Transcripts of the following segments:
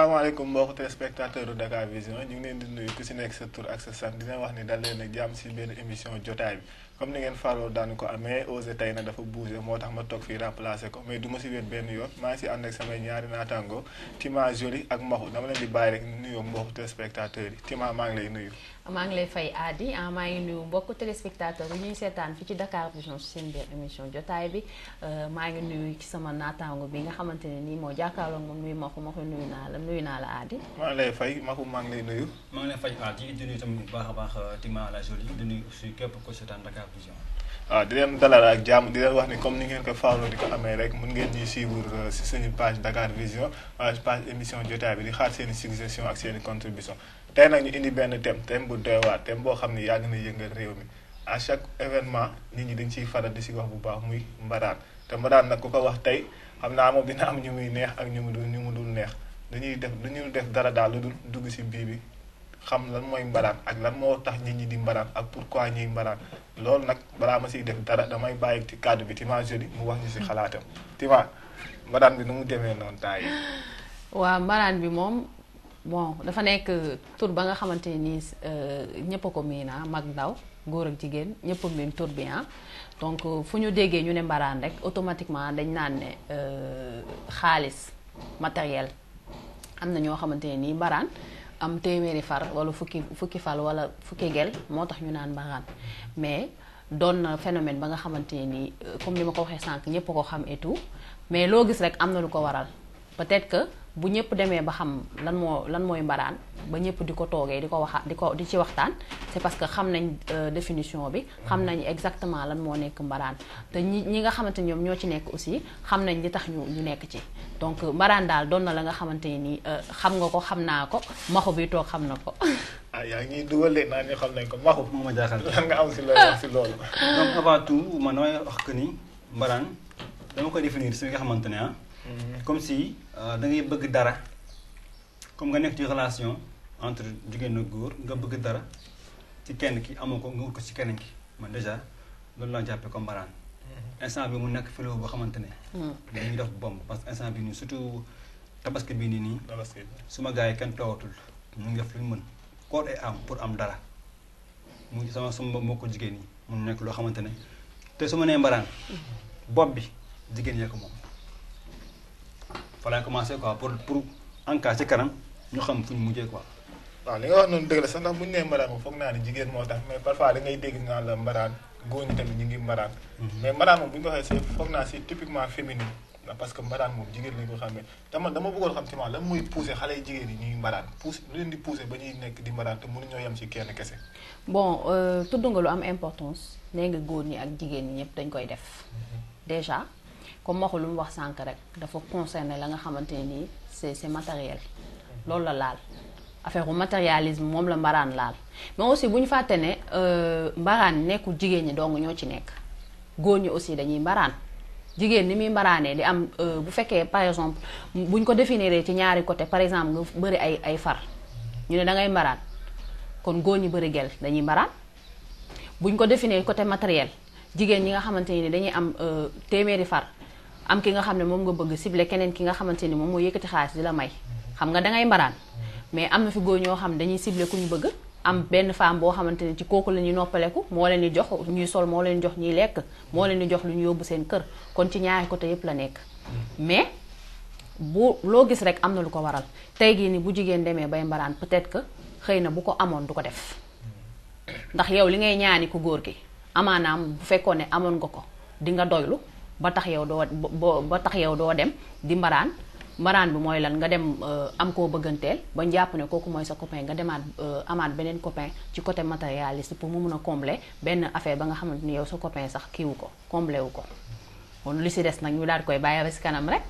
salaamaaleykum mbokki téléspectateur u Dakar Vision ñu ngi leen di nuyu ku si nekk sa tur ak sa sant dina wax ni dal leen a jàmm si benn émission jotaay bi comme ni ngeen faroo daanu ko amee osé tey na dafa bougé moo tax ma toog fii remplacé ko mais du ma si wéet benn yoon maa ngi si ànd ak samay ñaari naataango Tima Jolie ak Maxu dama leen di bàyyi rek nuyoo mbokki téléspectateurs yi Tima maa ngi lay nuyu. maa ngi lay fay Adi ah maa ngi nuyu mbokku téléspectateur yi ñuy seetaan fi ci Dakar Vision si seen biir émission jotaay bi maa ngi nuyu ci sama naataango bi nga xamante ne nii moo jàkkaarloo moom nuyu Maxu Maxu nuyu naa la nuyu naa la Adi. maa ngi lay fay Maxu maa ngi lay nuyu. maa ngi lay fay Adi di nuyu tamit bu baax a baax Tima la Jolie di nuyu aussi képp ko seetaan Dakar Vision. waaw di leen dalal ak jàmm di leen wax ni comme ni ngeen ko faaroo di ko amee rek mun ngeen ñuy suivre si suñu page Dakar Vision wala page émission jotaay bi di xaar seen i suggestion ak seen i contribution tey nag ñu indi benn thème thème bu doy waar thème boo xam ne yàgg na yëngal réew mi à chaque événement nit ñi dañ ciy faral di si wax bu baax muy mbaraan te mbaraan nag ku ko wax tey xam naa moom dina am ñu muy neex ak ñu mu dul ñu mu dul neex dañuy def dañuy def dara daal lu dul dugg si bii bi xam lan mooy mbaraan ak lan moo tax nit ñi di mbaraan ak pourquoi ñuy mbaraan loolu nag balaa ma siy def dara damay bàyyi ci kàddu bi Tima Jolie mu wax ñu si xalaatam Tima mbaraan bi nu mu demee noonu temps yi waaw mbaraan bi moom bon dafa nekk tur ba nga xamante ni ñëpp a ko miin mag ndaw góor ak jigéen ñëpp a miin tur bi ah donc fu ñu déggee ñu ne mbaraan rek automatiquement dañ naan ne xaalis matériel am na ñoo xamante ne nii mbaraan am téeméeri far wala fukki fukki fal wala fukki gel moo tax ñu naan mbaraan mais doon na phénomène ba nga xamante ne nii comme ni ma ko waxee sànq ñëpp ko xam et tout mais loo gis rek am na lu ko waral peut-être que bu ñëpp demee ba xam lan moo lan mooy mbaraan ba ñëpp di ko toogee di ko waxa di ko di ci waxtaan c'est parce que xam nañ définition bi xam nañ exactement lan moo nekk mbaraan te ñi ñi nga xamante ni ñoom ñoo ci nekk aussi xam nañ li tax ñu ñu nekk ci donc mbaraan daal doon na la nga xamante ni xam nga ko xam naa ko maxu bi toog xam na ko ah yaa ngi dugal de naa ñu xam nañ ko maxu moo ma jaaxal lan nga am si loolu wax si loolu donc avant tout man damay wax que ni mbaraan dama koy définir si nga xamante ne ah comme si da ngay bëgg dara comme nga nekk ci relation entre jigéen ak góor nga bëgg dara ci kenn ki amoo ko nga wut ko ci keneen ki man déjà loolu laa jàppee comme mbaraan instant bi mu nekk fléau boo xamante ne dañuy def bomb parce que instant bi nii surtout tabaski bii nii nii suma gars yi kenn toogatul ñu ngi def lu ñu mën corps et âme pour am dara mu sama sama mbokku jigéen yi mun nekk loo xamante ne te su ma nee mbaraan bopp bi jigéen yee ko moom fa laay commencé quoi pour pour en cas ci kanam ñu xam fu ñu mujjee quoi. waaw li nga wax noonu dëgg la sax ndax bu ñu nee mbaraan moom foog naa ne jigéen moo tax mais parfois da ngay dégg naan la mbaraan góor ñi tamit ñu ngi mbaraan. mais mbaraan moom bu ñu ko waxee c'est foog naa c'est typiquement féminin parce que mbaraan moom jigéen lañ ko xamee dama dama bëggoon xam ci ma lan mooy pousser xale yu jigéen yi ñuy mbaraan pousse lu leen di pousser ba ñuy nekk di mbaraan te mënuñoo yem ci kenn kese. bon tudd nga lu am importance nee nga góor ñi ak jigéen ñi ñëpp dañ koy def déjà. comme waxu lu mu wax sànq rek dafa concerné la nga xamante ne nii c'est c'est matériel loolu la laal affaire bu matérialisme moom la mbaraan laal mais aussi bu ñu fàtte ne mbaraan nekkul jigéen ñi dong ñoo ci nekk góor ñi aussi dañuy mbaraan jigéen ni muy mbaraanee di am bu fekkee par exemple bu ñu ko définir ci ñaari côté par exemple nga bëri ay ay far ñu ne da ngay mbaraan kon góor ñi bëri gel dañuy mbaraan bu ñu ko définir côté matériel jigéen ñi nga xamante ni dañuy am téeméeri far am ki nga xam ne moom nga bëgg ciblé keneen ki nga xamante ni moom moo yëkkati xaalis di la may xam nga dangay mbaraan mais am na fi góor ñoo xam dañuy ciblé ku ñu bëgg am benn femme boo xamante ni ci kooku la ñuy noppaleku moo leen di jox ñuy sol moo leen di jox ñuy lekk moo leen di jox lu ñu yóbbu seen kër kon ci ñaari côté yépp la nekk mais bu loo gis rek am na lu ko waral tey gii ni bu jigéen demee bay mbaraan peut-être que xëy na bu ko amoon du ko def ndax yow li ngay ñaani ku góor gi amaanaam bu fekkoon ne amoon nga ko di nga doylu ba tax yow doo ba tax yow doo dem di mbaraan mbaraan bi mooy lan nga dem am koo bëgganteel ba jàpp ne kooku mooy sa copain nga demaat amaat beneen copain ci côté matérialiste pour mu mun a combler benn affaire ba nga xamante ni yow sa copain sax kiiwu ko combler wu ko kon li si des nag ñu daal di koy bàyyi ba si kanam rek.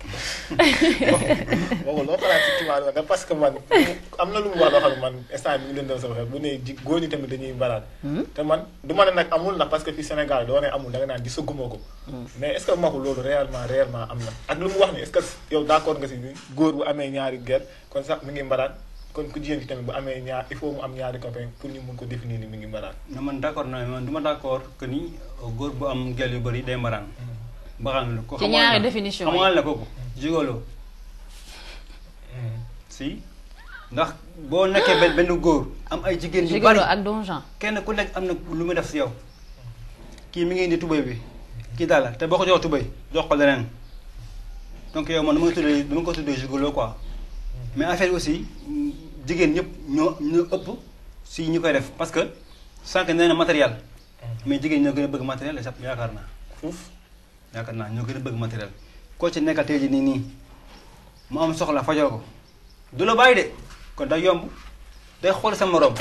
waaw loo xalaat ci Tima Jolie parce que man am na lu mu wax loo xam ne man instant bi ñu leen dem sama xel bu ne ji góor ñi tamit dañuy mbaraan. te man du ma ne nag amul ndax parce que fii Sénégal doo ne amul da nga naan gisaguma ko. mais est-ce que maxu loolu réellement réellement am na ak lu mu wax ni est-ce que yow d'accord nga si ni góor bu amee ñaari gel kon sax mi ngi mbaraan kon ku jigéen ki tamit bu amee ñaar il faut mu am ñaari copain pour ñu mun ko définir ni mi ngi mbaraan. na man d'accord na man du ma d'accord que ni góor bu am gel yu bëri day mbaraan. mbaraan la ko ci ñaari définition yi xamal la kooku jigolo si ndax boo nekkee benn benn góor am ay jigéen yu Gigolo bari ak Don Jean kenn ku nekk am na lu muy def si yow kii mi ngi indi tubéy bi kii daal la te boo ko jox tubéy jox ko leneen donc yow man dama ko tuddee dama ko tuddee gigolo quoi mais affaire yi aussi mm, jigéen ñëpp ñoo ñoo ëpp si ñu koy def parce que sànq nee na matériel mais jigéen ñoo gën a bëgg matériel sax yaakaar naa fuuf yaakaar naa ñoo gën a bëgg matériel koo ci nekkal tey jii nii nii mu am soxla fajoo ko du la bàyyi de kon day yomb day xool sa morom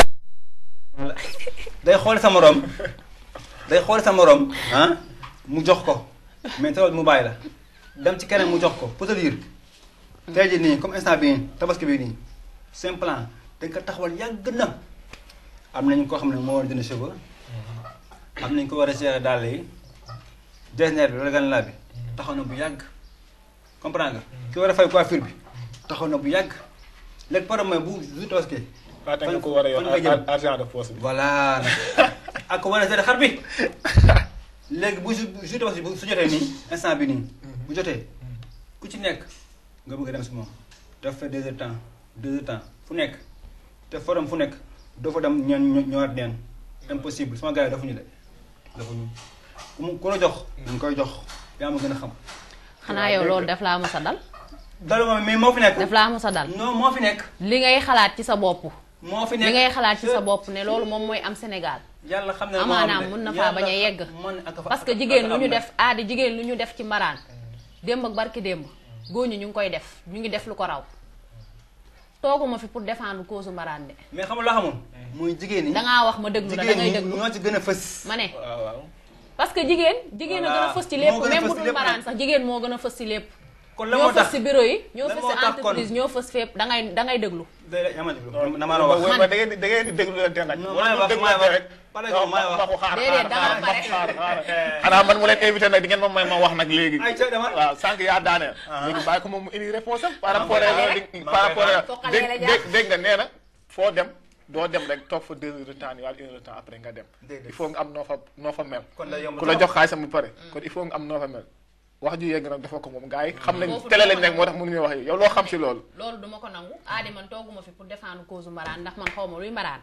day xool sa morom day xool sa morom ah mu jox ko mais tawal mu bàyyi la dem ci keneen mu jox ko pour te dire tey jii nii comme instant bii tabaski bii nii seen plan dañ ko taxawal yàgg na am nañu koo xam ne moo war a jënd cheveux am nañu ko war a gérer dàll yi designer bi wala gan laa bi taxaw na bu yàgg comprendre nga ki war a fay coiffure bi taxaw na bu yàgg léegi problème mooy bu bu tabaski waate nga ko war a yor fan nga jëm argent de poche bi voilà ak ko war a gérer xar bi léegi bu ju ju tabaski bu su jotee nii instant bi nii bu jotee ku ci nekk nga bëgg a dem si moom daf fa deux heures temps deux heures temps fu nekk te forum fu nekk doo fa dem ñeen ñëwaat neen impossible sama gars yi dafa ñu de dafa ñu ku mu ku la jox dañ koy jox yaa ma gën a xam xanaa yow loolu daf laa mës a dal dalu ma mais moo fi nekk daf laa mës a dal non moo fi nekk li ngay xalaat ci sa bopp moo fi li nekk ngay xalaat ci sa bopp ne loolu moom mooy am Sénégal yàlla xam ne amaanaam mun na faa bañ a yegg parce que jigéen lu ñu def aadi jigéen lu ñu def ci mbaraan démb ak barki démb góor ñi ñu ngi koy def ñu ngi def lu ko raw tooguma fi pour défendre cause mbaraan de mais xam nga loo xamul muy jigéen ñi dangaa wax ma déglu la da ngay jigéen ñi déglu ñoo ci gën a fës ma ne waaw waaw parce que jigéen jigéen a gën a Voilà. fës ci Moo lépp gën a même fës bu ci dul lépp mbaraan nag. sax jigéen moo gën a fës ci lépp kon la ñoo moo fës tax ci bureau yi ñoo lan fës moo ci tax kon- entreprise ñoo fës fépp da ngay da ngay déglu day yaa ma déglu non damaa la wax man da ngeen di da ngeen di déglu leen te nag. Non, wala maay ñu wax, déglu maay leen wax. rek. Par exemple, maay wax. waxu xaar Déedéet, xaar danga pare. xaar xaar xanaa man mu leen invité nag di ngeen ma may ma wax nag léegi. ay ca dama waaw sànq yaa daaneel. léegi bàyyi ko moom mu indi réponse am par rapport koy ak xaar. di- maa par koy rapport xaar. ak Foqale la dégg jàpp. dégg dégg nga nee na foo dem doo dem rek toog fa deux heures de temps wala une heure de temps après nga dem. Déedéet. il faut nga am noo fa noo fa mel. kon day yomb ku la jox xaalisam bu pare. kon il faut nga am noo fa mel. wax ju yegg nag dafa ko moom gars yi xam nañ Foofu télé dama lañ nekk moo tax mënuñu wax yow loo xam si loolu. loolu duma ko nangu aadi man tooguma fi pour défendre cause mbaraan ndax man xaw ma luy mbaraan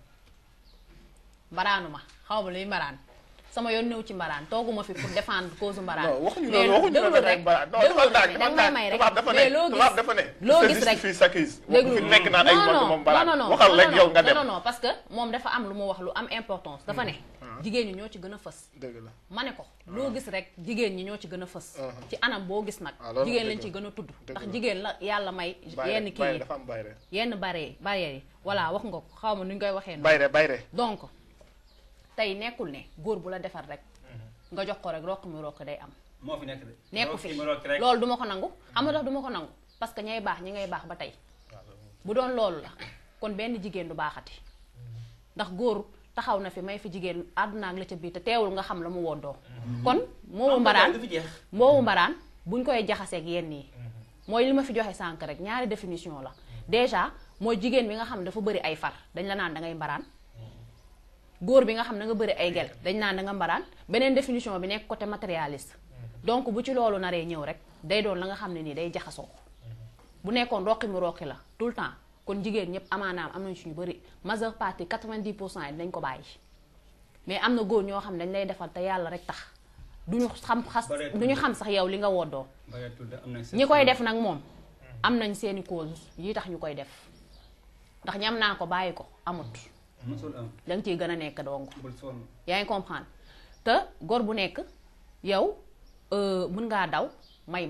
mbaraanu ma xaw ma luy mbaraan sama yoon ñëw ci mbaraan tooguma fi pour défendre cause mbaraan non waxuñu mais loolu waxuñu déglu loolu rek rek balaa non déglu dafa rek naaj danga dafa may may naaj rek tubaab dafa ne mais loo tubaab gis dafa ne loo se gis rek justifie s'accuse déglu fi nekk naan ay non mbokk non moom balaa non non waxal non rek non yow nga non dem non non parce que moom dafa am lu mu wax lu am importance dafa ne jigéen ñi ñoo ci gën a fës dëgg la ma ne ko loo gis rek jigéen ñi ñoo ci gën a fës Uh-huh. ci anam boo gis nag Ah, loolu jigéen dëgg lañ ci la. gën a tudd Dëgg ndax la. jigéen la yàlla may bayre yenn kii bayre yi dafa am bayre yenn barrière barrières yi voilà wax nga ko xaw ma nu ñu koy waxee noonu bayre bayre donc tey nekkul ne góor bu la defar rek nga jox ko rek rokk mi rokk day am moo fi nekk de nekku fi Rokki ma rokki rek. loolu duma ko nangu xam nga tax duma ko nangu parce que ñay baax ñi ngay baax ba tey bu doon loolu la kon benn jigéen du baaxati ndax góor taxaw na fi may fi jigéen àdduna ak la ca biir te teewul nga xam la mu woddoo kon moomu mbaraan du fi jeex moomu mbaraan buñ koy jaxaseeg yenn yi mooy li ma fi joxe sànk rek ñaari définition la déjà mooy jigéen bi nga xam ne dafa bëri ay far dañ la naan da ngay mbaraan góor bi nga xam ne nga bëri ay gel dañ naan da nga mbaraan beneen définition bi nekk côté matérialiste donc bu ci loolu naree ñëw rek day doon la nga xam ne nii day jaxasoo bu nekkoon roqi mu roqi la tout le temps kon jigéen ñëpp amaanaam am nañ suñu bëri majeure partie 90 pour cent yi dinañ ko bàyyi mais am na góor ñoo xam ne dañ lay defal te yàlla rek tax duñu xam xas Bareetul. duñu xam sax yow li nga woddoo bareetul de am na ñi koy def nag moom am nañ seeni cause yi tax ñu koy def ndax ñam naa ko bàyyi ko amut mosul am danga ciy gën a nekk dong bul sonn yaa ngi comprendre te góor bu nekk yow euh, mën ngaa daw may ma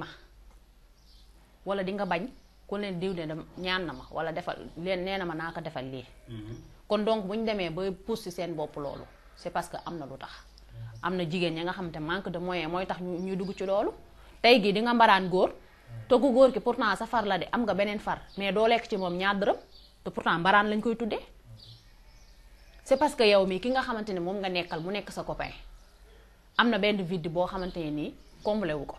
wala di nga bañ ku leen diw de dem ñaan na ma wala defal leen nee na ma naa ko defal lii kon donc bu ñu demee ba pousse ci seen bopp loolu c'est parce que am na lu tax am na jigéen ñi nga xam te manque de moyen mooy tax ñu ñuy dugg ci loolu tey gii di nga mbaraan góor te ku góor ki pourtant sa far la de am nga beneen far mais doo lekk ci moom ñaar dërëm te pourtant mbaraan lañ koy tuddee c'est parce que yow mii ki nga xamante ne moom nga nekkal mu nekk sa copain am na benn vide boo xamante ne nii comblé wu ko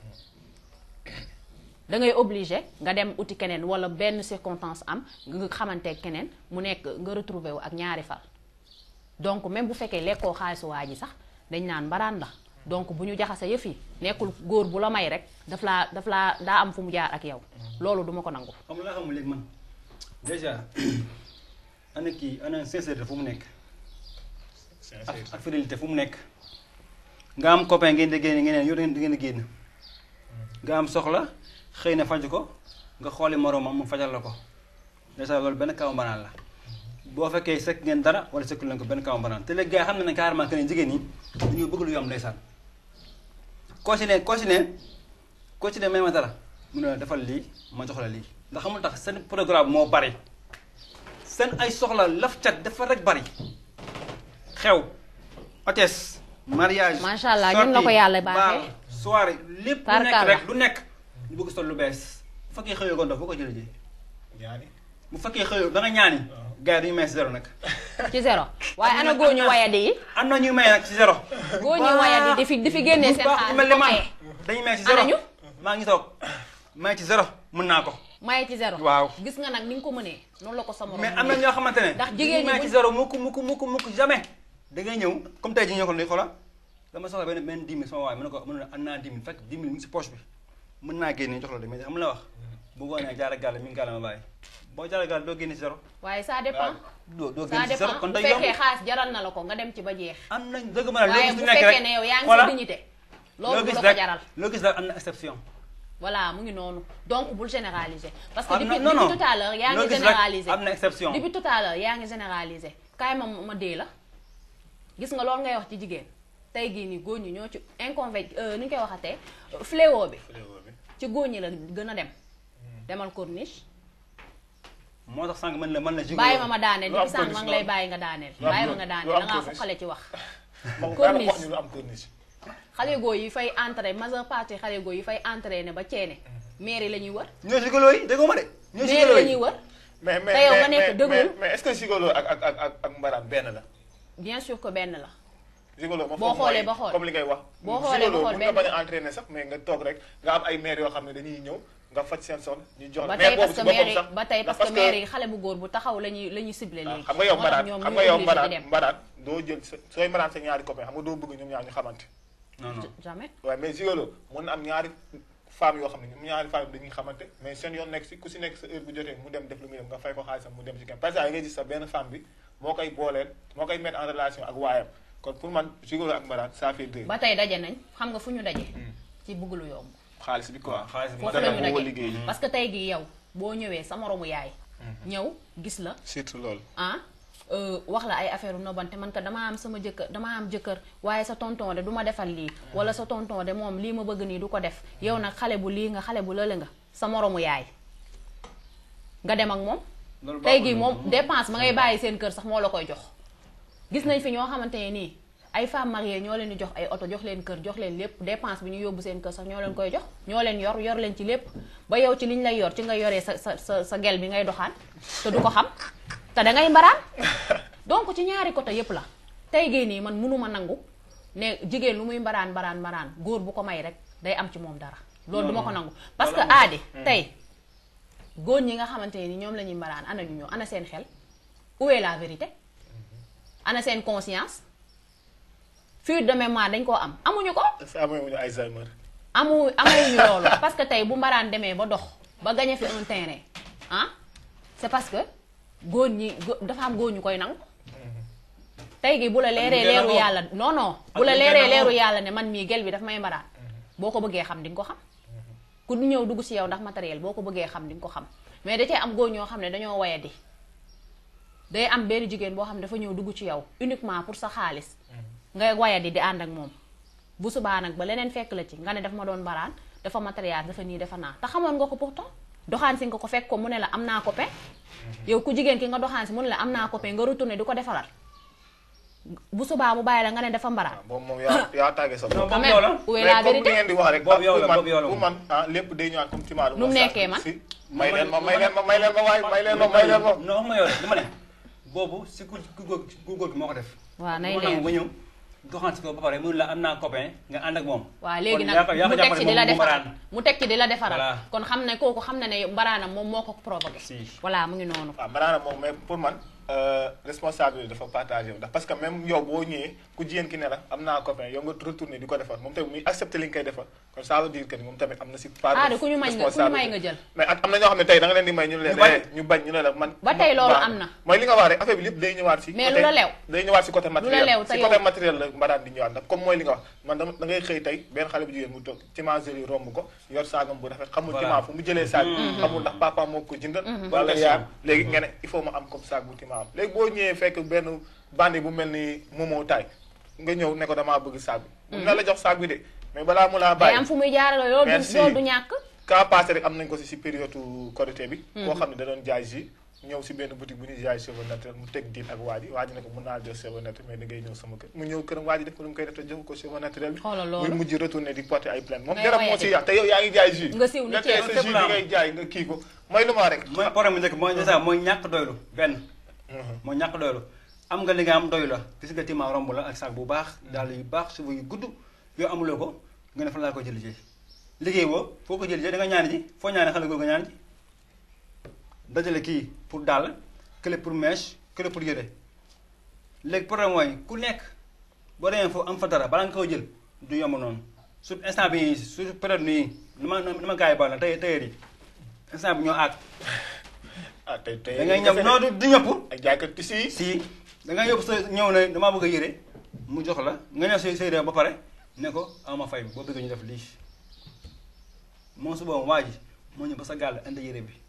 da ngay obligé nga dem uti keneen wala benn circonstance am nga xamante keneen mu nekk nga retrouvé wu ak ñaari far donc même bu fekkee lekkoo xaalisu waa ji sax dañ naan mbaraan la donc bu ñu jaxase yëf yi nekkul góor bu la may rek daf laa daf laa daa am fu mu jaar ak yow loolu duma ko nangu xam nga laa xamul léegi man déjà ana kii ana sincérité fu mu nekk ak ak fidélité fu mu nekk nga am copain ngeen di génn ngeen yow da ngeen di génn nga am soxla xëy na faju ko nga xooli moroomam mu fajal la ko déjà loolu benn kaw mbanaan la boo fekkee sekk ngeen dara wala sekkul leen ko benn kaw mbanaan te léegi gars yi xam na ne carrément que ne jigéen ñi dañoo bëgg lu yomb ndeysaan koo si ne koo si ne koo si ne may ma dara mu ne la defal lii ma jox la lii ndax xamul tax seen programme moo bari seen ay soxla laf cat dafa rek bari xew hôtesse mariage Macha Allah, ñun la ko yàlla baaxee. bal soirée lépp lu nekk Tarkalla. rek lu nekk ñu bëgg sol lu bees bu fekkee xëyoo ko ndox boo ko jëlee jee ñaani bu fekkee xëyoo da nga ñaani gars yi dañu may si zéro nag ci zéro waaye ana góor ñu wayadi yi am na ñuy may nag si zéro góor ñu wayadi di fi di fi génnee seen baax xaalis mel ni man maye dañuy may si Ana zéro ñu? maa ngi toog may ci zéro mën naa ko maye ci zéro waaw. gis nga nag ni nga ko mënee noonu la ko sa morom mais am na ñoo xamante ne Ndax jigéen ñi may buñ- ci zéro mukk mukk mukk mukk jamais da ngay ñëw comme tey jii ñoo ko ni xoolal dama soxla benn benn 10 000 sama waay mën na ko mën na am naa 10 000 fekk 10 000 mu ngi si poche bi mën naa génne jox la de mais xam la wax bu boo nee jaara gàll mi ngi gàll ma bàyyi boo jaara gàll doo génne si zéro waaye ça dépend doo doo ça génne si zéro dépend kon bu day yomb fekkee xaalis jaral na la ko nga dem ci ba jeex am nañ dëgg ma ne loo waaye gis bu lu nekk fekkee rek ne yow yaa ngi voilà sa dignité loolu loo du gis la ko rek jaral loo gis rek am na exception voilà mu ngi noonu donc bul généraliser parce que Ah, depuis non, non, depuis tout à l'heure yaa loo ngi gis rek généraliser am na exception depuis tout à l'heure yaa ngi généraliser kaay ma ma dee la gis nga loolu ngay wax ci jigéen tey gii nii góor ñi ñoo ci inconvé ni ñu koy waxatee fléau bi fléau bi ci góor ñi la gën a dem demal corniche moo tax sànq mën la mën la jigo bàyyi ma ma daaneel lu am depuis sànq ma ngi lay corniche bàyyi nga daaneel lu am bàyyi ma cor- nga daaneel lu am da ngaa corniche. foqale ci wax moom corniche. wax ñu lu am corniche xale góor yi fay entré majeure partie xale góor yi fay entraîné ba ceene mairie la ñuy wër ñoo sigalo yi déggoo ma de ñoo mairie sigalo la yi ñuy wër mais mais Te yow nga mais- nekk mais- dëggul. mais mais est-ce que gigolo ak ak ak ak ak mbaraan benn la bien sûr que benn la gigolo moom Boo foofu xoolee mooy ba xool. comme li ngay wax Boo xoolee ba gigolo xool mun nga benn bañ a entraîner sax mais nga toog rek nga am ay maire yoo xam ne dañuy ñëw nga faj seen son ñu jox ba maire tey boobu parce que si boppam maire yi sax ba tey ndax parce que maire yi xale bu góor bu taxaw la ñuy la ñuy ciblé waaw léegi xam nga yow moo tax mbaraan ñoom xam ñu nga yow obligé di mbaraan dem mbaraan doo jël sa sooy mbaraan sa ñaari copain xam nga doo bëgg ñoom ñaar ñu xamante non non jamais waaye mais gigolo mën na am ñaari femmes yoo xam ne ñoom ñaari femmes dañuy xamante mais seen yoon nekk si ku si nekk sa heure bu jotee mu dem def lu muy dem nga fay ko xaalisam mu dem si kenn parce que ngay gis sa benn femme bi moo koy booleel moo koy mettre en relation ak waayam kon pour man gigolo ak mbaraan ça fait deux ba tey daje nañ xam nga fu ñu daje ci bëgg lu yomb xaalis bi quoi waaw xaalis bi foofu dana la ñu boo daje liggéey parce que tey gi yow boo ñëwee sa moromu yaay ñëw gis la surtout loolu ah euh, wax la ay affaire u nobante man ka dama am sama jëkkër dama am jëkkër waaye sa tonton de du ma defal lii wala sa tonton de moom lii ma bëgg nii du ko def yow nag xale bu lii nga xale bu lële nga sa moromu yaay nga dem ak moom loolu tey baaxul gii noonu. moom dépense ma ngay bàyyi seen kër sax moo la koy jox gis nañ fi ñoo xamante ne nii ay femmes mariées ñoo leen di jox ay oto jox leen kër jox leen lépp dépense bi ñu yóbbu seen kër sax ñoo leen koy jox ñoo leen yor yor leen ci lépp ba yow ci liñ lay yor ci nga yoree sa sa sa sa gel bi ngay doxaan te du ko xam te da ngay mbaraan donc ci ñaari côté yépp la tey gii nii man mënuma nangu ne jigéen lu muy mbaraan mbaraan mbaraan góor bu ko may rek day am ci moom dara loolu duma ko nangu parce que loolu amul. aadi tey góor ñi nga xamante ne ni ñoom la ñuy mbaraan ana ñu ñëw ana seen xel où est la vérité ana seen conscience fuite de mémoire dañ koo am amuñu ko est-ce que amuñu Alzheimer amu amuñu loolu parce que tey bu mbaraan demee ba dox ba gañe fi un terrain ah c'est parce que góor ñi go- dafa am góor ñu koy nangu tey gi bu la leeree ñu koy leeru nangoo. yàlla non non bu Ak la ñu koy leeree nangoo. leeru yàlla ne man mii gel bi daf may mbaraan boo ko bëggee xam di nga ko xam ku ñëw dugg ci yow ndax matériel boo ko bëggee xam di nga ko xam mais da cee am góor ñoo xam ne dañoo wayadi day am benn jigéen boo xam ne dafa ñëw dugg ci yow uniquement pour sa xaalis ngay wayadi di ànd ak moom bu subaa nag ba leneen fekk la ci nga ne daf ma doon mbaraan dafa matériel dafa nii dafa naa te xamoon nga ko pourtant doxaan si nga ko fekk ko mu ne la am naa copain yow ku jigéen ki nga doxaan si mu ne la am naa copain nga retourné di ko defaral bu subaa mu bàyyi la nga ne dafa mbaraan waaw boobu moom yaa yaa tàggee sa non bopp. quand boobu yow la même où est mais la comme li vérité ngeen di wax rek Boobu yow la, pour man boobu yow la pour moom. man ah lépp day ñëwaat comme ci maalu Nu mu nekkee man? si may leen ma may leen ma may leen ma waay may leen ma may leen ma non wax ma yow de dama ne boobu si ku ku góor ku góor gi moo ko def waaw nay moo leer nangu ba ñëw doxaan si ko ba pare mu ne la am naa copain nga ànd ak moom waaw léegi Kon nag yaa ko- yaa ko mu teg jàppale ci di la moom mu defaral mbaraan. mu teg ci di la defaral Voilà. kon xam ne kooku xam na ne mbaraanam moom moo ko provoqué Si. voilà mu ngi noonu waaw maanaam moom mais pour man euh, responsabilité dafa partagé wu ndax parce que même yow boo ñëwee ku jigéen ki ne la am naa copain yow nga retourné di ko defar moom tamit muy accepté li nga koy defar kon ça veut dire que ni moom tamit am na si part ah de de ku ñu may nga ku ñu may nga jël. mais at am na ñoo xam ne tey da nga leen di may ñu ne leen Ñu bañ. eh, ñu bañ ñu ne la man Ba tey loolu waaw. am na. mooy li nga wax rek affaire bi lépp day ñëwaat si Mais côté- lu la lew. day ñëwaat si côté matériel lew te si yow- côté matériel la mbaraan di ñëwaat ndax comme mooy li nga wax man dama da ngay xëy tey benn xale bu jigéen mu toog cimencerie romb ko yor saagam bu rafet xamul Voilà. ciment fu mu jëlee saag bi xamul ndax papa moo ko jëndal wala Question. yaa léegi nga ne il faut ma am comme saag bu ciment am léegi boo ñëwee fekk benn bandi bu mel ni Momo Taay nga ñëw ne ko damaa bëgg saag bi mun na la jox saag bi de mais balaa mu laa day bàyyi am fu muy jaarale loolu du Merci. loolu du ñàkk. cas passé rek am nañ ko si si période Korité bi koo xam ne da doon jaay jus ñëw si benn boutique bu ñuy jaay cheveux naturel mu teg diin ak waa ji waa ji ne ko mën naa jël cheveux naturel mais da ngay ñëw sama kër mu ñëw këram waa ji def ko lu mu koy def te jox ko cheveux naturel bi Xoolal muy loolu. mujj retourné di porter ay plainte moom Ngay dara moo woyati. si yàq te yow yaa ngi jaay jus Nga siiw ni nga tey ceeb. sa jus bi ngay jaay nga kii ko mooy lu ma rek mooy problème bi njëkk mooy déjà mooy ñàkk doylu benn mooy ñàkk doylu am nga li nga am doylu la gis nga tima romb la ak sac bu baax daal yu baax cheveux yu gudd yow amuloo ko nga ne fan laa ko jël jee liggéey boo foo ko jël jee da nga ñaan ji foo ñaane xale googu nga ñaan ji dajale kii pour daal kële pour mèche kële pour yére léegi problème mooy ku nekk boo demee foofu am fa dara balaa nga ko jël du yomb noonu su instant bi su période nii ni ma ni ma gars yi baal na tey tey yi instant bi ñoo àgg ah tey tey da ngay ñëw non du du ñëpp ak jaaykat tissu yi si da ngay yóbbu sa ñëw ne damaa bëgg a yére mu jox la nga ñëw sa sa yére ba pare ne ko ama fay bi boo bëgg ñu def lii moom su boobu waa ji moo ñëw ba sa gàll indi yére bi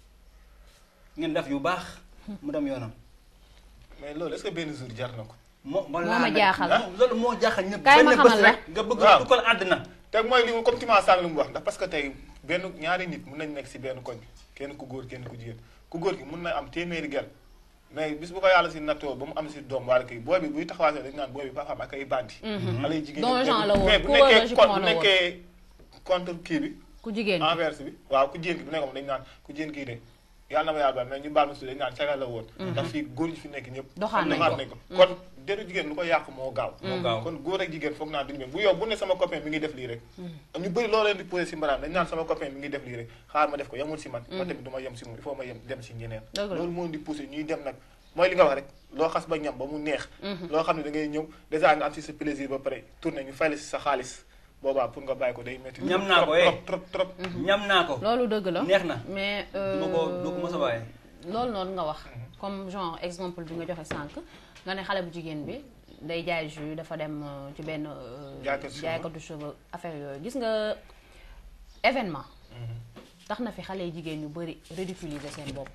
ngeen def yu baax mu dem yoonam mais loolu est-ce que benn jour jar na ko moo Moo ma jaaxal. loolu moo jaaxal ñëpp Kaay ma benn xamal bés la. rek nga bëgg Waaw. du ko àddina te mooy li mu comme Tima Sall lu mu wax ndax parce que tey benn ñaari nit mun nañ nekk si benn koñ kenn ku góor kenn ku jigéen ku góor ki mun na am téeméeri gel mais bis bu ko yàlla si nattoo ba mu am si doom wala kii booy bi buy taxawaatee dañu naan booy bi papaam ak ay bandi. xale yu jigéen Don ñi Jean la woon, mais bu coureur nekkee jupon con bu la woon. nekkee contre kii bi ku jigéen ki. envers bi waaw ku jigéen ki bu nekkoon dañu naan ku jigéen kii de yàlla na ma yàlla baal mais ñu baal ma si dañu naan cagal la woon. ndax fii góor ñi fi nekk ñëpp. Doxaan nañ doxaan ko. kon deru jigéen lu ko yàq moo gaaw. moo gaaw kon góor ak jigéen foog naa duñu benn bu yow bu ne sama copain mi ngi def lii rek ñu bëri loo leen di posé si mbaraan dañ naan sama copain mi ngi def lii rek xaar ma def ko yemul si man man tamit du ma yem si moom il faut ma yem dem si ñeneen Dëgg la. loolu moo di poussé ñuy dem nag mooy li nga wax rek loo xas ba ñam ba mu neex loo xam ne da ngay ñëw dèjà nga am si sa plaisir ba pare tourné ñu fay la si sa xaalis boobaa pour nga bàyyi ko day métti Ñam naa ko, trop eh. trop trop trop ñam naa ko loolu dëgg la neex na mais du ma ko du ko mos a bàyyi loolu noonu nga wax comme genre exemple bi nga joxe sànq nga ne xale bu jigéen bi day jaay jus dafa dem euh, ci benn euh, Jaaykatu cheveux. jaaykatu cheveux affaire yooyu gis nga événement tax na fi xale yu jigéen ñu bëri ridiculiser seen bopp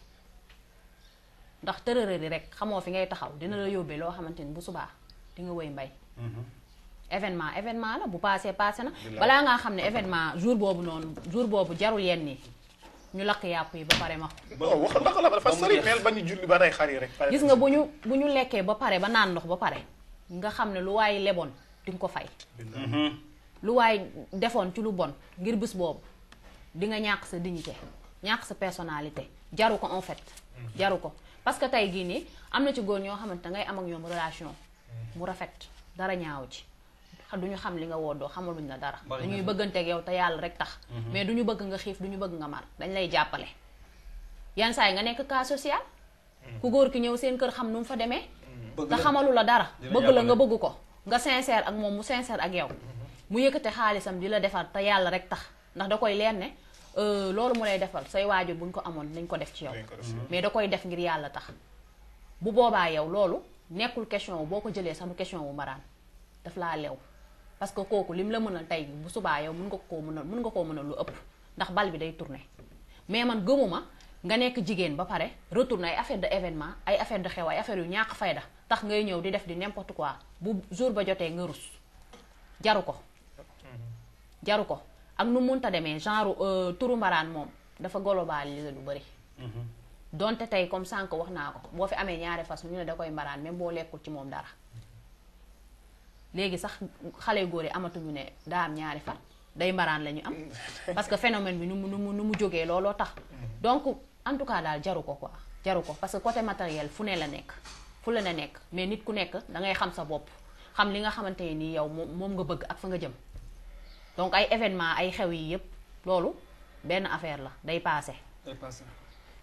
ndax tërërëri rek xamoo fi ngay taxaw dina la yóbbee loo xamante ni bu subaa di nga wëy mbay événement événement la bu paasee paase na Bilaay. balaa ngaa xam ne événement jour boobu noonu jour boobu jarul yenn yi ñu lakk yàpp yi ba pare ma oh wax ndax la dafa ba mu sori jeex. mel ba ñu julli ba rey xar yi rek pare gis nga bu ñu bu ñu lekkee ba pare ba naan ndox ba pare nga xam ne lu waay leboon di nga ko fay lu waay defoon ci lu bon ngir bés boobu di nga ñàkk sa dignité ñàkk sa personnalité jaru ko en fait jaru ko parce que tey gii nii am na ci góor ñoo xamante ngay am ak ñoom relation mu rafet dara ñaaw ci xa- du ñu xam li nga woddoo xamaluñ la dara Bari na dañuy fi. bëgganteeg yow te yàlla rek tax mais du ñu bëgg nga xiif du ñu bëgg nga mar dañ lay jàppale yan saa yi nga nekk cas social ku góor ki ñëw seen kër xam nu mu fa demee bëgg te la. xamalu la dara Di la bëgg la nga jàppale. bëgg ko nga sincère ak moom mu sincère ak yow mu yëkkate xaalisam di la defar te yàlla rek tax ndax da koy leer ne euh, loolu mu lay defal say waajur buñ ko amoon nañ ko def ci yow Dañ ko def ci mais da koy def ngir yàlla tax bu boobaa yow loolu nekkul question wu boo ko jëlee sax du question wu mbaraan daf laa lew parce que kooku lim la mën a tey bu subaa yow mun nga koo mën a mun nga koo mën a lu ëpp ndax bal bi day tourner mais man gëmuma nga nekk jigéen ba pare retourner ay affaire de événement ay affaire de xew ay affaire yu ñàkk fayda tax ngay ñëw di def di n'importe quoi bu jour ba jotee nga rus jaru ko jaru ko ak nu munta demee genre euh, turu mbaraan moom dafa globalisé lu bëri donte tey comme sànq wax naa ko boo fi amee ñaari fas ñu ne da koy mbaraan même boo lekkul ci moom dara léegi sax xale góor yi amatuñu ne daa am ñaari fan day mbaraan la ñu am parce que phénomène bi nu mu nu mu nu mu jógee looloo tax donc en tout cas daal jaru ko quoi jaru ko parce que côté matériel fu ne la nekk fu la ne nekk mais nit ku nekk da ngay xam sa bopp xam li nga xamante ne nii yow moom moom nga bëgg ak fa nga jëm donc ay événement ay xew yi yépp loolu benn affaire la day paase day passé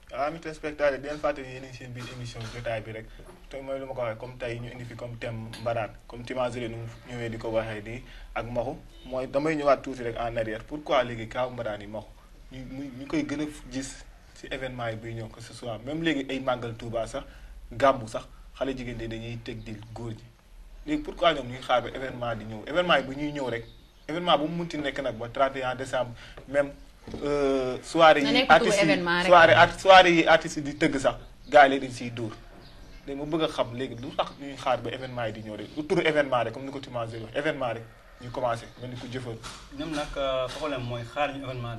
ami téléspectateur di leen fàttali yéen a ngi seen biir émission jotaay bi rek te mooy lu ma ko waxee comme tey ñu indi fi comme thème mbaraan comme Timazeli nu mu ñëwee di ko waxee di ak maxu mooy damay ñëwaat tuuti rek en arrière pourquoi léegi kaaw mbaraan yi maxu ñu mu ñu koy gën a gis ci événement yi buy ñëw que ce soit même léegi ay màggal Touba sax gàmmu sax xale jigéen ñi dañuy teg di góor ñi léegi pourquoi ñoom ñuy xaar ba événement di ñëw événement yi bu ñuy ñëw rek événement bu mu munti nekk nag ba 31 décembre même soirée Na yi nekk turu artistes yi événement rek. soirée art soirée yi artistes yi di tëgg sax gars yi léegi dañ siy dóor léegi ma bëgg a xam léegi lu tax ñuy xaar ba événement yi di ñëw rek lu turu événement rek comme ni ko Timazeli wax événement rek ñu commencé mel ni ku jëfal ñoom nag problème mooy xaar ñu événement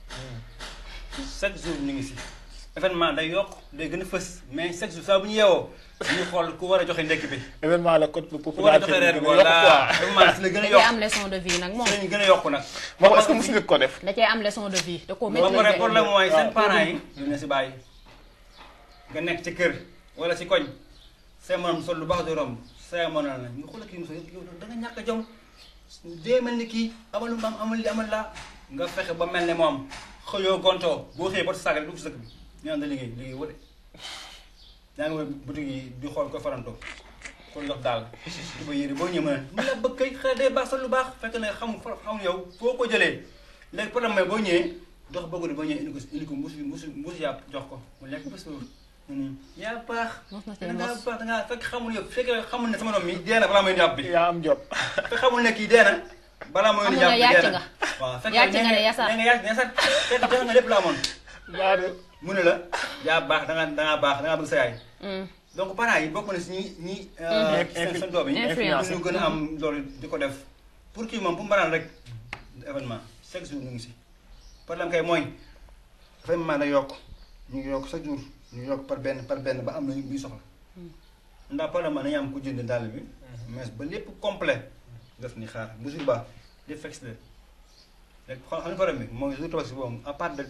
bi chaque jour ñu ngi si événement day yokk day gën a fës mais chaque jour saa bu ñu yeewoo ñu xool ku war a joxe ndekki bi événement la code ku war a popularité joxe reer bi bi gën a yokk voilà quoi événement si la gën a da cee yokk am leçon de vie nag moom si lañu gën a yokk nag moom est-ce que mos nga ko def da cee am leçon de vie da koo ba pare maîtriser problème mooy waaw. seen parents yi ñu ne si bàyyi nga nekk ci kër wala si koñ say morom sol lu baax di romb say morom la nga xool kii mos yow da nga ñàkk a jom dee mel ni kii amal lu mu am amal li amal laa nga fexe ba mel ne moom xëyoo gontoo boo xëyee ba saaga rek dugg si dëkk bi ñu naan da liggéey liggéey wute yaa ngi wër boutique yi di xool ko farantoo ko jox daal di ba yére boo ñëwee mën a mu la bëgg kay xëy day baax sol lu baax fekk ne xamul xamul yow foo ko jëlee léegi problème mooy boo ñëwee dox bëgg di boo ñëwee indi ko indi ko mbuus mbuus mbuus yàpp jox ko mu lekk ba suur mu ni yaa baax Mos na see da ngaa mos. baax da ngaa fekk xamul yow fekk xamul ne sama doom mi dee na balaa muy indi yàpp bi yaa am job fekk xamul ne kii dee na balaa muy indi Xamul ne yàpp bi yàcc dee na nga. waaw fekk Yàcc nee nga ne yasar. nee nga yàcc ne yasar fekk jox nga lépp la amoon yaa de mu ne la yaa baax da ngaa da ngaa baax da ngaa bëgg sa yaay Mm. donc parents yi bokk na si ñi ñi Mhm. seen seen doom yi Influence. ñu gën a am loolu di ko def pour kii moom pour mbaraan rek événement chaque jour ñu ngi si problème kay mooy événement day yokk ñu ngi yokk chaque jour ñu ngi yokk par benn par benn ba am na ñuy soxla ndax problème ma dañu am ku jënd dàll bi mais ba lépp complet def ni xaar bu jour ba lépp fekk si leen léegi xam xam nga problème bi mooy jour tabaski boobu à part de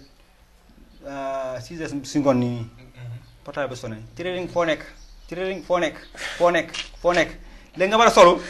six heures si ngoon nii portable bi sonné tiriring foo nekk tiriring foo nekk foo nekk foo nekk léegi nga war a solu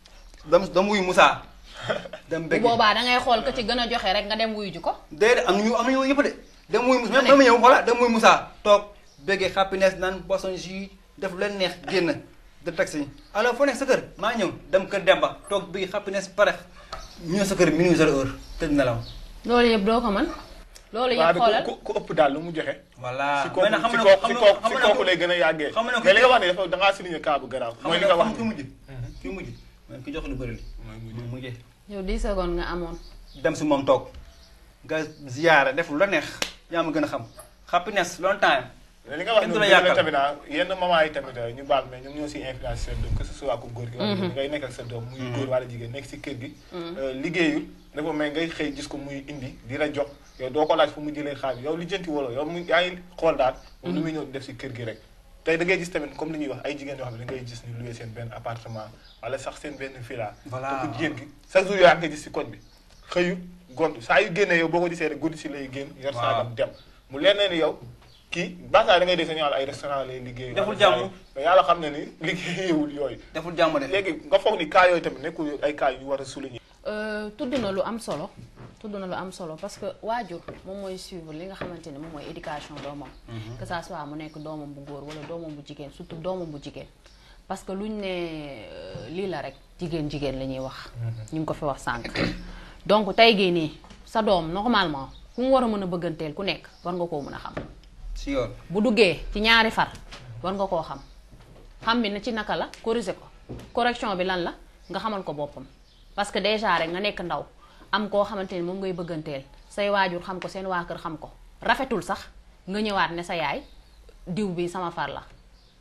dam dam wuyu Moussa dem bu bëgg boobaa da ngay xool ko ci gën a joxe rek nga dem wuyu ji ko déedéet am nañu am nañu yëpp de dem wuyu Moussa même ma ñëw xoola dem wuyu Moussa toog bëggee happiness naan boisson jus def lu leen neex génn de taxi alors foo nekk sa kër maa ñëw dem kër Demba toog bëggee happiness pare ñëw sa kër minuit zéro heure tëdd nelaw loolu yëpp doo ko mën loolu waa yëpp de xoolal ku ku ëpp daal lu mu joxe voilà si kooku mais nag xam si na kooku xam si na kooku xam si na kooku lay gën a yàggee xam na ko mais li nga wax ne dafa da ngaa souligner cas bu garaaw xam mooy li nga nga wax ki ni mujj ki mujj mooy ki jox lu bëri li mooy mujj. moom mujjee yow 10 secondes nga amoon dem si moom toog nga ziyaara def lu la neex yaa ma gën a xam happiness long time li nga wax kenn ni du la dëgg la yàqal. tamit ah yenn maman yi tamit ñu baal mais ñoom ñoo si influence seen doom que ce soit ku góor gi wala jigéen ngay nekk ak sa doom muy góor wala jigéen nekk si kër gi liggéeyul dafa mais ngay xëy gis ko muy indi di la jox yow doo ko laaj fu mu jëlee xaalis yow lijjanti wala yow mu yaa ngi xool daal moom lu muy ñëw di def si kër gi rek tey da ngay gis tamit comme li ñuy wax ay jigéen yoo xam ne da ngay gis ni loué seen benn appartement wala sax seen benn villa Voilà. donc jigéen gi chaque jour yaa ngi gis si koñ bi xëyu gontu saa yu génnee yow boo ko gisee rek guddi si lay génn yor Waaw. saagam dem mu leen ne ni yow kii baasaa da ngay dégg sa ñëwal ay restaurant lay liggéey Deful wala jàmm. saa yi. mais yàlla xam ne ni liggéeyewul yooyu deful jàmm de léegi nga foog ni cas yooyu tamit nekkul ay cas yu ñu war a souligner Euh, tudd na lu am solo tudd na lu am solo parce que waajur moom mooy suivre li nga xamante ni moom mooy éducation doomam que ça soit mu nekk doomam bu góor wala doomam bu jigéen surtout doomam bu jigéen parce que luñ ne euh, lii la rek jigéen jigéen la ñuy wax ñu ngi ko fi wax sànq donc tey gii nii sa doom normalement ku mu war a mën a bëgganteel ku nekk war nga koo mën a xam si yoon bu duggee ci ñaari far war nga koo xam xam bi na ci naka la corriger ko correction bi lan la nga xamal ko boppam parce que déjà rek nga nekk ndaw am koo xamante ni moom ngay bëgganteel say waajur xam ko seen waa kër xam ko rafetul sax nga ñëwaat ne sa yaay diw bi sama far la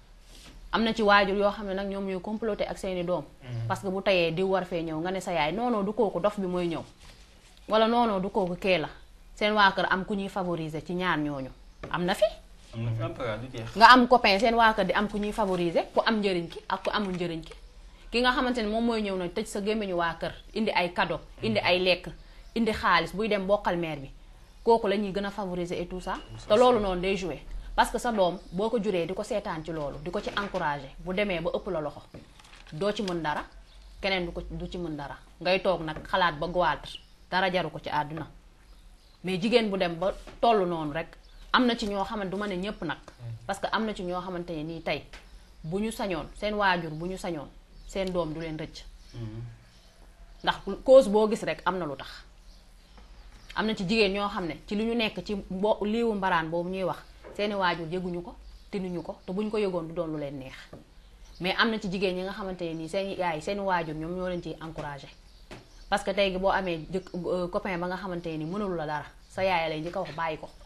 am na ci waajur yoo xam ne nag ñoom ñooy comploté ak seeni doom parce que bu tayee diw war fee ñëw nga ne sa yaay non non du kooku dof bi mooy ñëw wala non non du kooku kee la seen waa kër am ku ñuy favoriser ci ñaar ñooñu am na fi am na fi am pagaar du jeex nga am copain seen waa kër di am ku ñuy favoriser ku am njëriñ ki ak ku amul njëriñ ki ki nga xamante ni moom mooy ñëw na tëj sa gémmiñu waa kër indi ay cadeau indi ay lekk indi xaalis buy dem bokkal mère bi kooku la ñuy gën a favoriser et tout ça te loolu noonu day jouer parce que sa doom boo ko juree di ko seetaan ci loolu di ko ci encourager bu demee ba ëpp la loxo doo ci mën dara keneen du ko du ci mën dara ngay toog nag xalaat ba goitre dara jaru ko ci àdduna mais jigéen bu dem ba toll noonu rek am na ci ñoo xamante du ma ne ñëpp nag parce que am na ci ñoo xamante ne nii tey bu ñu sañoon seen waajur bu ñu sañoon seen doom du leen rëcc ndax cause boo gis rek am na lu tax am na ci jigéen ñoo xam ne ci li ñu nekk ci mbo liiwu mbaraan boobu ñuy wax seeni waajur yëguñu ko tinuñu ko te buñ ko yëgoon du doon lu leen neex mais am na ci jigéen ñi nga xamante ne nii seen yaay seen waajur ñoom ñoo leen ciy encouragé parce que tey gi boo amee jëkk copain ba nga xamante ne nii mënalu la dara sa yaay lay njëkk a wax bàyyi ko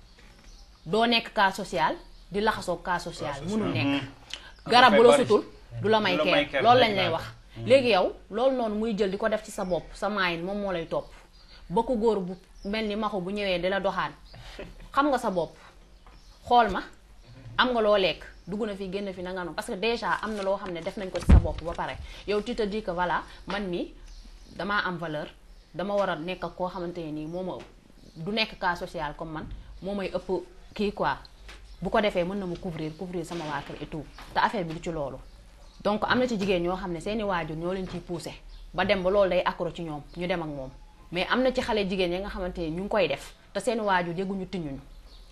doo nekk cas social di laxasoo cas social mënul nekk garab bu la sutul du la may kenn loolu lañ lay wax léegi yow loolu noonu muy jël di ko def ci sa bopp sa maayin moom moo lay topp ba ko góor bu mel ni maxu bu ñëwee di la doxaan xam nga sa bopp xool ma am nga loo lekk dugg na fi génn fi na nga noonu parce que déjà am na loo xam ne def nañ ko ci sa bopp ba pare yow tu te dis que voilà man mi damaa am valeur dama war a nekk ak koo xamante ne nii moo ma du nekk cas social comme man moo may ëpp kii quoi bu ko defee mën na mu couvrir couvrir sama waa kër et tout te affaire bi du ci loolu donc am na ci jigéen ñoo xam ne seeni waajur ñoo leen ciy poussé ba dem ba loolu day accro ci ñoom ñu dem ak moom mais am na ci xale jigéen yi nga xamante ne ñu ngi koy def te seeni waajur yëguñu tiñuñu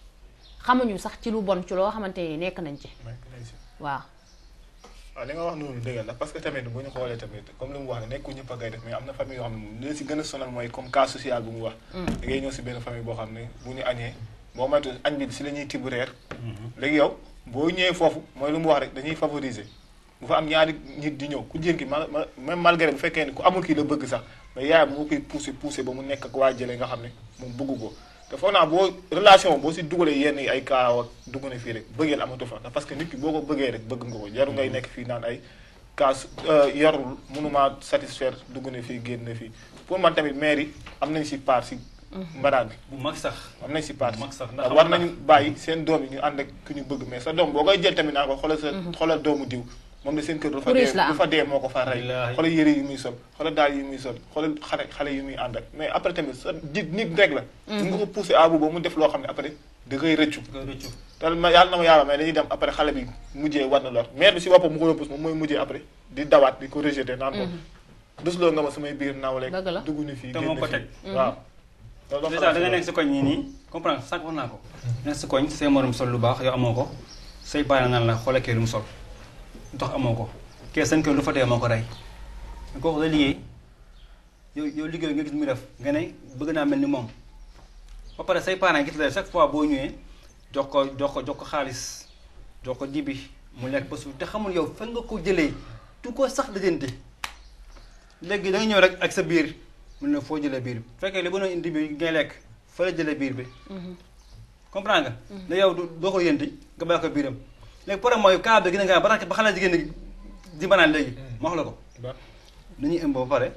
xamuñu sax ci lu bon ci loo xamante ni nekk nañ ci waaw waaw li nga wax noonu dëgg la parce que tamit bu ñu xoolee tamit comme li mu wax ne nekku ñëpp a koy def mais am na famille yoo xam ne moom li si gën a sonal mooy comme cas social bu mu wax da ngay ñëw si benn famille boo xam ne bu ñu añee boo moytu añ bi si la ñuy tibb reer léegi yow boo ñëwee foofu mooy lu mu wax rek dañuy favoriser bu fa am ñaari nit di ñëw ku jigéen ki ma même malgré bu fekkee ne ku amul kii la bëgg sax mais yaayam moo koy poussé poussé ba mu nekk ak waa jële nga xam ne moom bëggu ko te foog naa boo relation boo si dugalee yenn ay kaaw ak dugg na fii rek bëggeel amatu fa parce que nit ki boo ko bëggee rek bëgg nga ko jaru ngay nekk fii naan ay kaas yarul mënuma satisfaire dugg na fii génn na fii pour man tamit maire yi am nañ si part si mbaraan bi bu mag sax am nañ si part bu mag sax ndax war nañu bàyyi seen doom yi ñu ànd ak ku ñu bëgg mais sa doom boo koy jël tamit naa ko xoolal sa xoolal doomu diw moom de seen kër du fa dee du fa dee moo ko fa rey xoolal yëre yi muy sol xoolal daal yi muy sol xoolal xale xale yi muy ànd ak mais après tamit sa di nit rek la ñu nga ko poussé abu ba mu def loo xam ne après da koy rëccu te ma yàlla na ma yàlla mais dañuy dem après xale bi mujjee war na lor maire bi si boppam mu ko pousse moom mooy mujjee après di dawaat di ko rejeté naan ko dusloo nga ma samay biir nawle dugg ni fii te moo ko teg waaw déjà da nga nekk si koñ ñii nii comprendre sànq wax naa ko nekk si koñ say morom sol lu baax yow amoo ko say baana naan la xoolal kee lu mu sol lu tax amoo ko kee seen kër lu fa dee moo ko rey kooku la liggéey yow yow liggéey nga gis muy def nga ne bëgg naa mel ni moom ba pare say parents gis la chaque fois boo ñëwee jox ko jox ko jox ko xaalis jox ko dibi mu lekk ba suuf te xamul yow fan nga ko jëlee du ko sax dajante léegi da nga ñëw rek ak sa biir mun na foo jëlee biir bi fekkee li ba noonu indi bi ngay lekk fa la jëlee biir bi comprendre nga da yow doo ko yënti nga bàyyi ko biiram léegi problème mooy cas bi gën a gaaw ba ba xale jigéen ñi di banaan léegi ma wax la ko dañuy ëmb ba pare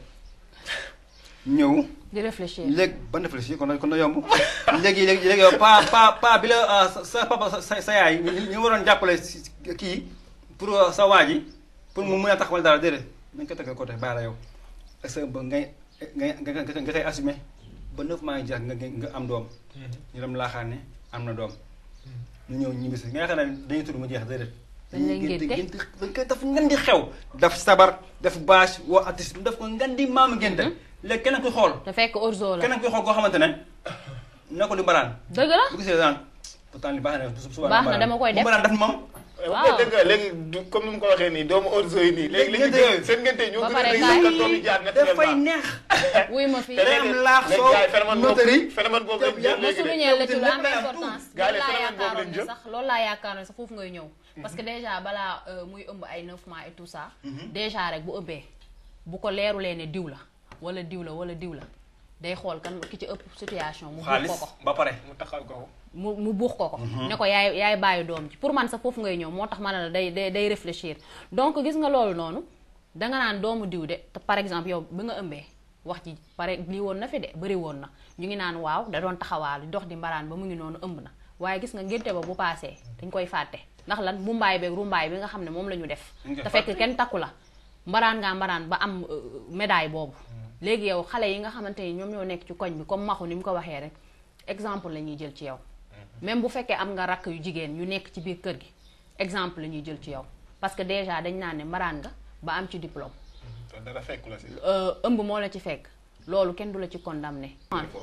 ñëw di réfléchir léegi ban réfléchir kon kon na yomb léegi léegi léegi yow pa pa pa bi la sa papa sa sa yaay ñu waroon jàppale kii pour sa waa ji pour mu mën a taxawal dara déedéet nañ ko tegal côté bàyyi la yow est-ce que ba ngay ngay nga nga koy assumé ba neuf mois yi jeex nga nga am doom ñu dem laaxaan ne am na doom ñu ñëw ñu bis nga yaakaar naa dañuy tudd mu jeex déedéet dañ lay ngénte dañ koy def ngan di xew def sabar def bâche woo artiste def ko ngan di maamu ngénte léegi keneen kuy xool te fekk orzo la keneen kuy xool koo xamante ne ne ko li mbaraan dëgg la bu gisee daan pourtant li baax na suba baax na dama koy def mbaraan def moom waaw dëgg la léegi comme ni mu ko waxee nii doomu orzo yi nii léegi Ngénte léegi yooyu. seen ngénte ñoo Ba gën a pare rëy kaay sax doom yi jaar dafay naturellement neex wuy ma fii te day léegi am laax léegi soow, gars yi phénomène boobu notari. phénomène boobu lañ jël ma léegi de souligner la ci lu am lépp day am importance Gars yi loolu laa phénomène boobu yaakaaroon lañ ne jël. sax loolu laa yaakaaroon ne sax foofu ngay ñëw parce que déjà balaa euh, muy ëmb ay 9 mois et tout ça déjà rek bu ëbbee bu ko leerulee ne diw la wala diw la wala diw la day xool kan ki ci ëpp situation mu buux xaalis ko ko ba pare mu taxal ko mu mu buux ko ko ne ko yaay yaay bàyyi doom ji pour man sax foofu ngay ñëw moo tax ma ne la day day day réfléchir donc gis nga loolu noonu danga naan doomu diw de te par exemple yow bi nga ëmbee wax ji pare lii woon na fi de bëri woon na ñu ngi naan waaw da doon taxawaalu dox di mbaraan ba mu ngi noonu ëmb na waaye gis nga ngénte ba bu paasee dañ koy fàtte ndax lan bu mbaay beeg rumbaay bi nga xam ne moom la ñu def Dañ koy te fekk fàtte. kenn takku la mbaraan ngaa mbaraan ba am euh, médaille boobu léegi yow xale yi nga xamante ni ñoom ñoo nekk ci koñ bi comme maxu ni mu ko waxee rek exemple la ñuy jël ci yow même bu fekkee am nga rakk yu jigéen yu nekk ci biir kër gi exemple la ñuy jël ci yow parce que déjà dañ naan ne mbaraan nga ba am ci diplôme te dara fekku la si euh, ëmb moo la ci fekk loolu kenn du la ci condamné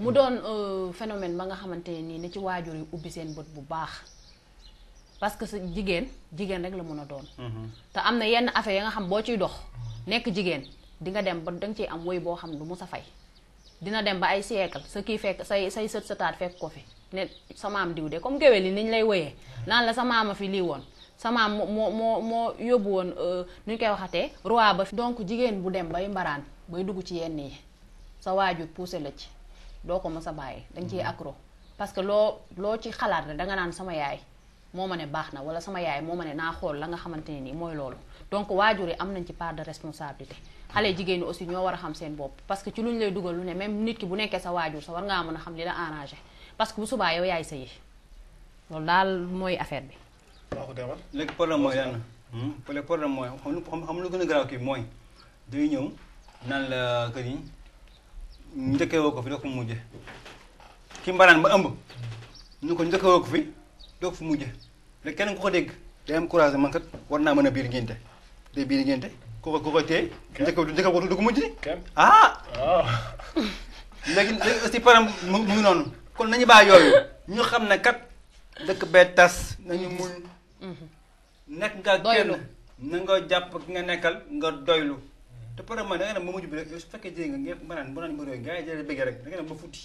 mu doon euh, phénomène ba nga xamante ne nii na ci waajur yi ubbi seen bët bu baax parce que sa jigéen jigéen rek la mën a doon te am na yenn affaire ya nga xam boo ciy dox nekk jigéen di nga dem ba danga ciy am woy boo xam du mu sa fay dina dem ba ay siècle sa kii fekk say say sët sëtaat fekk ko fi ne sa maam diw de comme géwél yi ni ñu lay woyee naan la sa maama fi lii woon sa maam moo moo moo moo yóbbu woon euh, nu ñu koy waxatee roi ba fi donc jigéen bu dem bay mbaraan bay dugg ci yenn yi sa waajur poussé la ci doo ko mës a bàyyi danga ciy accro parce que loo loo ci xalaat rek danga naan sama yaay moo ma ne baax na wala sama yaay moo ma ne naa xool la nga xamante ne nii mooy loolu donc waajur yi am nañ ci part de responsabilité xale jigéen ñi aussi ñoo war a xam seen bopp parce que ci lu ñu lay dugal lu ne même nit ki bu nekkee sa waajur sa war ngaa mën a xam li la arrangé parce que bu subaa yow yaay sëyi loolu daal mooy affaire bi waxu demal léegi problème mooy lan la le problème mooy xam lu xam lu gën a garaaw kii mooy day ñëw naan la que ni njëkkee woo ko fi doo ko mujje ki mbaraan ba ëmb ñu ko njëkkee woo ko fi doo ko fi mujje léegi kenn ku ko dégg day am courage man kat war naa mën a biir ngénte day biir ngénte ku ko ku ko téye njëkkee njëkkee ko du ko mujj ni kenn ah waaw léegi léegi aussi param mu mu ngi noonu kon nañu bàyyi yooyu ñu xam ne kat dëkk bee tas nañu muñ nekk nga Doylu. kenn na nga jàpp ki nga nekkal nga doylu te param ma da nga dem ba mujj bi rek yow su fekkee jigéen nga ngeen banaan banaan mbir yooyu gars yi jëlee bëggee rek da nga dem ba futti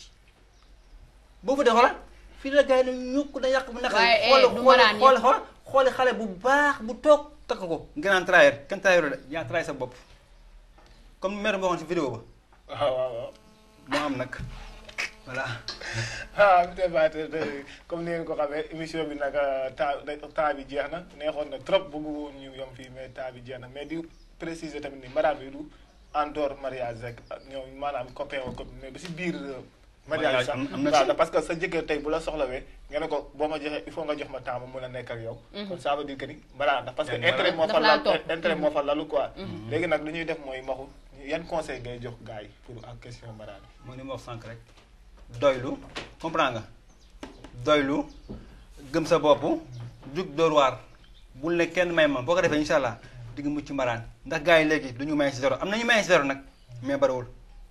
boo futtee xoolal fii la gars yi ne ñukk da yàq bu naqari Waaye, eh, xool du xool mbaraan xool yëpp. xool xooli xale bu baax bu toog takk ko nga naan trahir kenn trahir de yaa trahir sa bopp comme mère boo waxoon si vidéo ba waaw waaw waaw moo am nag voilà ah monsieur Fatou comme ni ngeen ko xamee émission bi nag temps temps bi jeex na neexoon na trop bëggu woon ñu yom fii mais temps bi jeex na mais di préciser tamit ni mbaraan bi du en dehors mariage rek ñoom maanaam copain wa copine mais ba si biir euh, mariage Mariage sax am- am na waaw ci. parce que sa jëkkër tey bu la soxlawee nga ne ko boo ma joxee il faut nga jox ma temps ma mën a nekk ak yow kon ça veut dire que ni mbaraan ndax parce que Yaa ngi intérêt moo Daf fa laa lal topp. intérêt moo fa lalu quoi léegi nag lu ñuy def mooy maxu yan conseil ngay jox gars yi pour en question mbaraan bi mooy ni ma wax sànq rek doylu comprends nga doylu gëm sa bopp jug door waar bul ne kenn may ma boo ko defee incha allah di nga mucc mbaraan ndax gars yi léegi du ñu may si zéro am na ñu may si zéro nag mais bariwul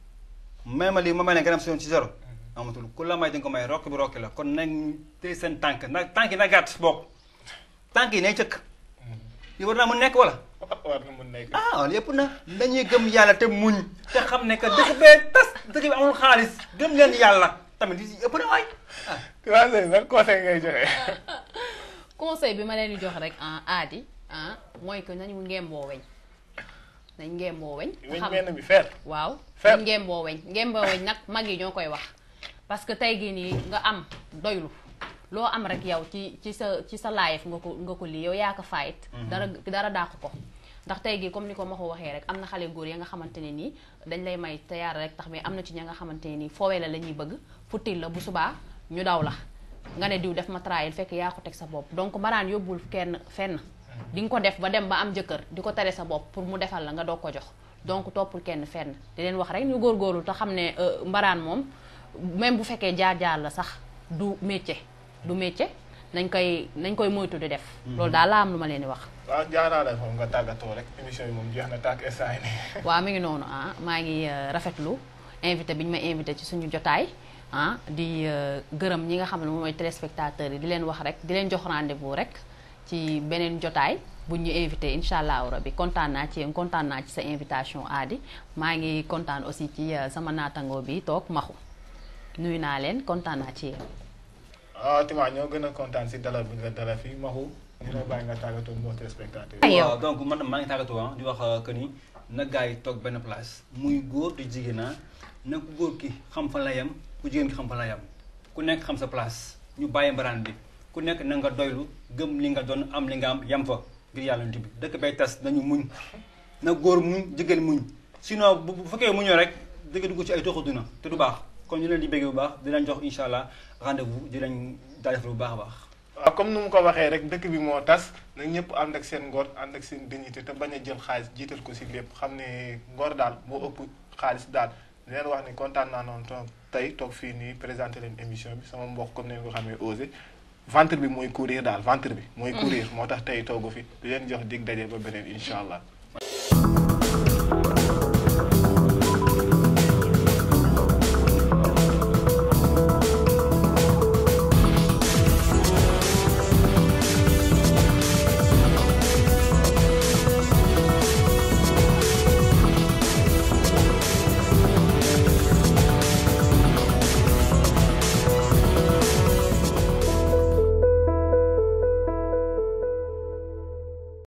may ma lii ma may ne nga dem si yoon si zéro amatul ku la may di nga ko may rokk bi rokki la kon nañ tey seen tànk nag tànk yi na gàtt bokk tànk yi nay cëkk yi war naa mun nekk wala war na mun nekk ah wala yëpp na dañuy gëm yàlla te muñ te xam ne que dëkk bee tas dëkk bi amul xaalis gëm leen yàlla tamit yi ëpp na waay ah waaw sëñ ban conseil ngay joxe. conseil bi ma leen di jox rek en aadi ah mooy que nañu ngemboo weñ nañ ngemboo weñ weñ xam benn bi fer. waaw Fer. nañ ngemboo weñ ngemboo weñ nag mag yi ñoo koy wax parce que tey gii nii nga am doylu loo am rek yow ci ci sa ci sa life nga ko nga ko lii yow yaa ko fayit dara dara dàq ko ndax tey gii comme ni ko ma ko waxee rek am na xale góor ya nga xamante ne nii dañ lay may te yaara rek tax mais am na ci ña nga xamante ne nii foowee la la ñuy bëgg futtil la bu subaa ñu daw la nga ne diw def ma trahir fekk yaa ko teg sa bopp donc mbaraan yóbbul kenn fenn di nga ko def ba dem ba am jëkkër di ko tere sa bopp pour mu defal la nga doog ko jox donc toppul kenn fenn di leen wax rek ñu góorgóorlu te xam ne euh, mbaraan moom même bu fekkee jaar-jaar la sax du métier du métier nañ koy nañ koy moytu di def loolu daal laa am lu ma leen di wax waaw jaaraale foofu nga tàggatoo rek émission bi moom jeex na tàkk instant yi nii. waaw mi ngi noonu ah maa ngi euh, rafetlu invité bi ñu ma invité ci suñu jotaay ah di euh, gërëm ñi nga xam ne moom mooy téléspectateurs yi di leen wax rek di leen jox rendez-vous rek ci beneen jotaay bu ñu invité incha allahu rabi kontaan naa ci yéen kontaan naa ci sa invitation Adi maa ngi kontaan aussi ci euh, sama naatangoo bi toog maxu nuyu naa leen kontaan naa ci yéen. ah Tima ñoo gën a kontaan si dalal bi nga dalal fii Maxu. ñu lay bàyyi nga tàggatoo mbokk téléspectateur Ay, yi. yow. waaw donc man maa ngi tàggatoo ah di wax euh, que ni na gars yi toog benn place muy góor di jigéen ah na ku góor ki xam fa la yem ku jigéen ki xam fa la yem ku nekk xam sa place ñu bàyyi mbaraan bi ku nekk na nga doylu gëm li nga doon am li nga am yem fa ngir yàlla nit bi dëkk bay tas nañu muñ na góor muñ jigéen muñ sinon bu bu fekkee muñoo rek dëgg dugg ci ay toxu duna te du baax kon ñu leen di bëggee bu baax di leen jox incha allah rendez-vous di leen jaajëfal bu baax a baax. waaw comme nu mu ko waxee rek dëkk bi moo tas nag ñëpp ànd ak seen ngor ànd ak seen dignité te bañ a jël xaalis jiital ko si lépp xam ne ngor daal moo ëpp xaalis daal di leen wax ni kontaan naa noonu toog tey toog fii nii présenté leen émission bi sama mbokk comme ni nga ko xamee osé ventre bi mooy courir daal ventre bi mooy courir moo tax tey toogu fi di leen jox dig daje ba beneen incha allah